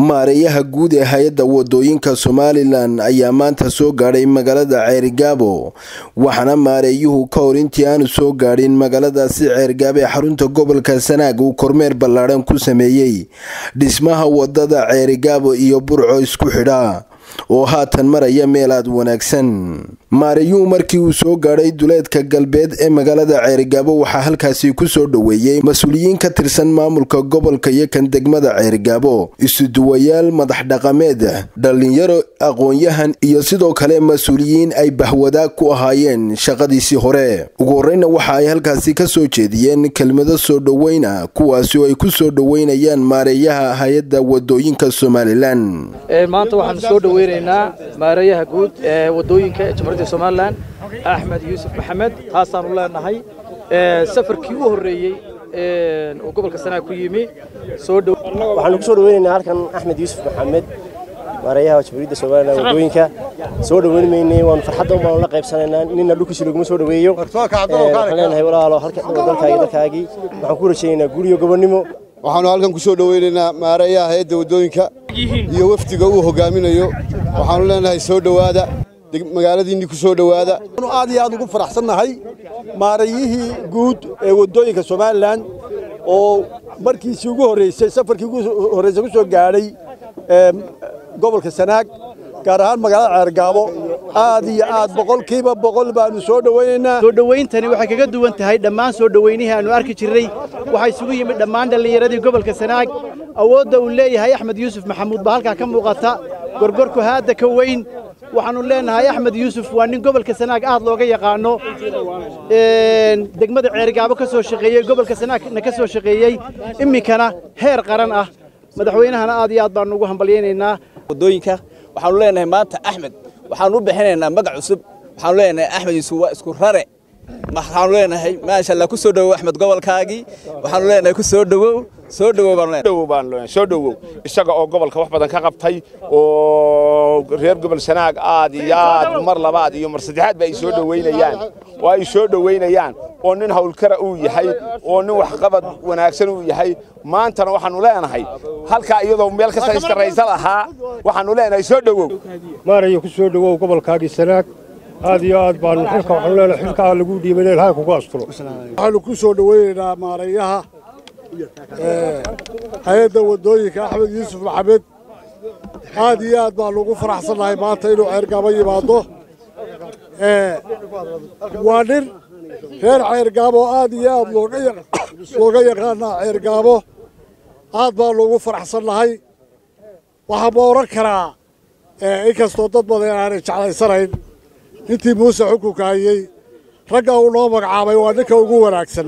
maareeyaha guud ee hay-adda wadooyinka somalilan ayaa maanta soo gaadhay magaalada ceerigaabo waxaana maareeyuhu ka hor intii aanu soo gaadhin magaaladaasi ceerigaabo ee xarunta gobolka sanaag uu kormeer ballaadhan ku sameeyey dhismaha wadada ceerigaabo iyo burco isku xidha oo haatan maraya meel aad wanaagsan maareeyuhu markii uu soo gaadhay duleedka galbeed ee magaalada ceerigaabo waxaa halkaasi ku soo dhoweeyey mas-uuliyiin ka tirsan maamulka gobolka iyo kan degmada ceerigaabo isuduwayaal madax dhaqameed dhallinyaro aqoon-yahan iyo sidoo kale mas-uuliyiin ay bahwadaag ku ahaayeen shaqadiisii hore ugu horeyna waxa ay halkaasi ka soo jeediyeen kelmado soo dhoweyna kuwaasi oo ay ku soo dhoweynayaan maareeyaha hay-adda wadooyinka somalilan maanta waxaan soo dhoweynaynaa maareeyaha guud ee wadooyinka ee jamhuuriyadda somalilan axmed yuusuf maxamed taasaanu leenahay safarkii u horreeyey uu gobolka sanaag ku yimi waxaanu ku soo dhoweynaynaa halkan axmed yuusuf maxamed maareeyaha jamhuuriyadda somalilan wadooyinka soo dhoweyn maynay waanu farxadda baanu la qaybsanaynaa nina dhulkiisa laguma soo dhoweeyo waxaan leenahay walaalo dalkaagi dalkaagii waxaan ku rajaynaynaa guriyo gobonnimo waxaanu halkan ku soo dhoweynaynaa maareeyaha hay-adda wadooyinka iyo wafdiga uu hogaaminayo waxaanu leenahay soo dhowaada magaaladiinni ku soo dhowaada aad iyo aad ugu faraxsannahay maareeyihii guud ee wadooyinka somalilan oo markiisii ugu horreysay safarkii ugu horreysay ku soo gaadhay gobolka sanaag gaar ahaan magaalada ceergaabo aad iyo aad boqolkiiba boqol baanu soo dhoweynaynaa soo dhowayntani waxay kaga duwan tahay dhammaan soo dhoweynihii aanu arki jirnay waxaa isugu yimid dhammaan dhallinyaradii gobolka sanaag awoodda uu leeyahay axmed yuusuf maxamuud baa halkaa ka muuqata gorgorku haadda ka weyn waxaannu leenahay axmed yuusuf waa nin gobolka sanaag aad looga yaqaano degmada ceerigaabo ka soo shaqeeyey gobolka sanaagna ka soo shaqeeyey iminkana heer qaran ah madaxweynahana aad iyo aad baannu ugu hambalyaynaynaa wadooyinka waxaanu leenahay maanta axmed waxaanu u bixinaynaa magac cusub waxaanu leenahay axmed yuusuf waa isku rare waxaanu leenahay maasha allah ku soo dhowow axmed gobolkaagii waxaanu leenahay ku soo dhowow soo dhowow baanu leenahay baan leenahay soo dhowow isaga oo gobolka wax badan ka qabtay oo reer gobol sanaag aad iyo aad mar labaad iyo mar saddexaad ba ay soo dhoweynayaan oo ay soo dhoweynayaan oo nin hawlkara uu yahay oo nin waxqabad wanaagsan uu yahay maantana waxaanu leenahay halkaa iyadoo meel kasta istaraysa lahaa waxaanu leenahay soo dhowow maaraya ku soo dhowow gobolkaagii sanaag aad iyo aad baanu xilka waxaanu leenahay xilkaa lagu dhiibay ilaahay kugu asturo waxaanu ku soo dhoweynaynaa maareeyaha hay-adda wadooyinka axmed yuusuf maxamed aad iyo aad baanu ugu faraxsannahay maanta inuu ceergaabo yimaado waa nin reer ceergaabo aad iyo aad looga yaqaanaa ceergaabo aad baanu ugu faraxsannahay waxaa ma odhan karaa inkastoo dad badan aanay jeclaysanayn intii muuse xukunka hayey ragga uu noo magacaabay waa ninka ugu wanaagsan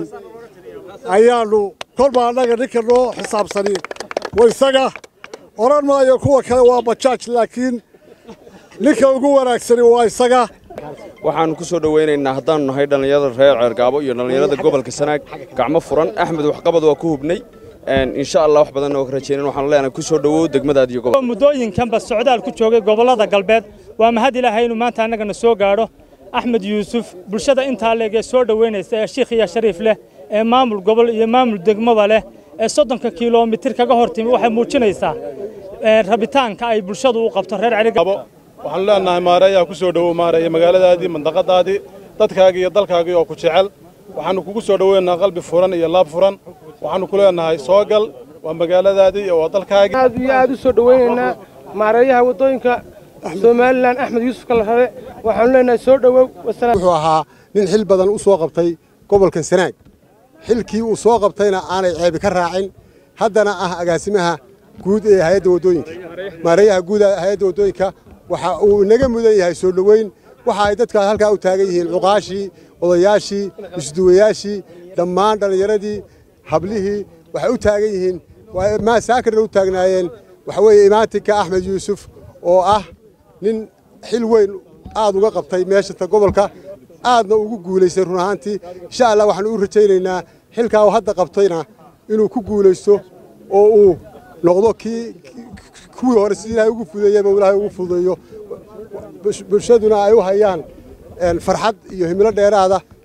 ayaannu kolba annaga ninka noo xisaabsani wa isaga odhan maayo kuwa kale waa bajaaj laakiin ninka ugu wanaagsani waa isaga waxaannu ku soo dhowaynaynaa haddaannu nahay dhallinyarada reer ceergaabo iyo dhallinyarada gobolka sanaag gacmo furan axmed waxqabad waa ku hubnay insha allah wax badanna waa ka rajaynan waxaanu leenahay ku soo dhowow degmadaad iyo gobol muddooyinkanba socdaal ku joogay gobollada galbeed waa mahad ilaahay inuu maanta annagana soo gaadho axmed yuusuf bulshada intaa leeg ee soo dhoweynaysa ee shiikh iyo shariif leh ee maamul gobol iyo maamul degmaba leh ee soddonka kilomitir kaga hor timi waxay muujinaysaa rabitaanka ay bulshadu u qabto reer cerigaabo waxaanu leenahay maareeyaa ku soo dhowow maareeya magaaladaadii mandaqadaadii dadkaagii iyo dalkaagii oo ku jecel waxaannu kugu soo dhoweynaynaa qalbi furan iyo laab furan waxaannu ku leenahay soo gal waa magaaladaadii iyo waa dalkaagii aad iyo aad u soo dhoweynaynaa maareeyaha waddooyinka somalilan axmed yuusuf kalarabe waxaanu leenahay soo dhowow wuxuu ahaa nin xil badan u soo qabtay gobolkan sanaag xilkii uu soo qabtayna aanay ceebi ka raacin haddana ah agaasimaha guud ee hay-adda waddooyinka maareeyaha guud hay-adda waddooyinka waxa uu inaga mudan yahay soo dhoweyn waxa ay dadkaas halkaa u taagan yihiin cuqaashii odayaashii isduwayaashii dhammaan dhallinyaradii hablihii waxay u taagan yihiin maasaakarna u taagnaayeen waxa weeye imaatinka axmed yuusuf oo ah nin xil weyn aad uga qabtay meeshata gobolka aadna ugu guulaystay run ahaantii insha allah waxaanu u rajaynaynaa xilkaa uu hadda qabtayna inuu ku guulaysto oo uu noqdo kii kuwii hore si ilaahay ugu fudeeyeyba ilaahay ugu fudeeyo bulshaduna ay u hayaan farxad iyo himilo dheeraada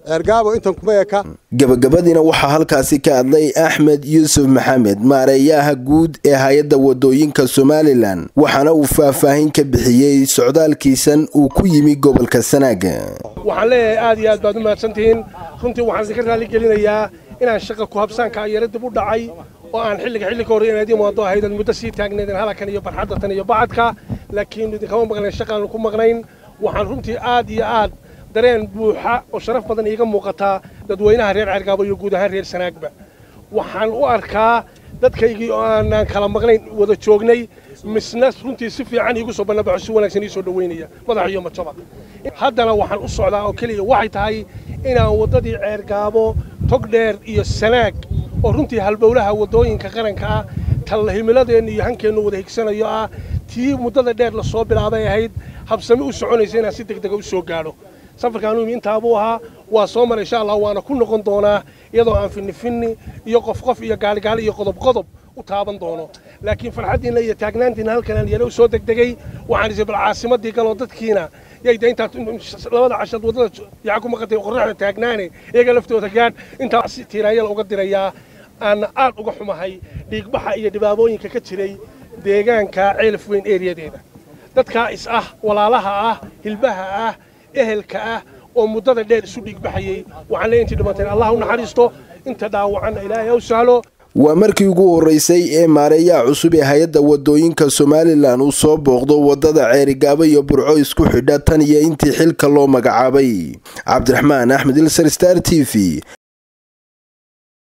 ceergaabo intan kuma eka gabagabadiina waxaa halkaasi ka hadlay axmed yuusuf maxamed maareeyaha guud ee hay-adda wadooyinka somalilan waxaana uu faahfaahin ka bixiyey socdaalkiisan uu ku yimi gobolka sanaag waxaan leeyahay aad iyo aad baad u mahadsantihiin runtii waxaan idinka raalli gelinayaa inaan shaqa ku habsaanka yaro dib u dhacay oo aan xilliga xilli ka horey inaad imaado ahayd aad muddo sii taagneedeen halakan iyo barxaddatan iyo bacadka laakiin idinkama maqnayn shaqaanu ku maqnayn waxaan runtii aad iyo aad dareen buuxa oo sharaf badan iiga muuqataa dadweynaha reer ceergaabo iyo guud ahaan reer sanaagba waxaan u arkaa dadkaygii oo aanaan kala maqnayn wada joognay misna runtii si fiican iigu soo bannabaxo si wanaagsan ii soo dhoweynaya madax iyo majaba haddana waxaan u socdaa oo keliya waxay tahay inaan waddadii ceergaabo togdheer iyo sanaag oo runtii halbowlaha waddooyinka qaranka ah talla himiladeenna iyo hankeennu wada higsanayo ah tii muddada dheer la soo bilaabay ahayd habsami u soconaysa inaan si degdega u soo gaadho safarkaanu intaabuu ahaa waa soo mara insha allah waana ku noqon doonaa iyadoo aan finni finni iyo qof qof iyo gaaligaali iyo qodob qodob u taaban doono laakiin farxaddiinna iyo taagnaantiinna halkan aan yaro soo degdegay waxaan isay bal caasimaddii galoo dadkiina yayda intaa labada cashad waddada yaca ku maqantay qorraxda taagnaane iyaga laftooda gaadh intaa tiiraanyala uga dirayaa aan aad uga xumahay dhiigbaxa iyo dhibaabooyinka ka jiray deegaanka ceelaf weyn eeriyadeeda dadkaa is ah walaalaha ah hilbaha ah ehelka ah oo muddada dheer isu dhiigbaxayey waxaan leeyahay intii dhimanteen allah u naxariisto inta dhaawacanna ilaahay ha u sahlo waa markii ugu horreysay ee maareeyaha cusub ee hay-adda wadooyinka somalilan uu soo booqdo waddada ceerigaabo iyo burco isku xidha tan iyo intii xilka loo magacaabay cabdiraxmaan axmed ilsar star t v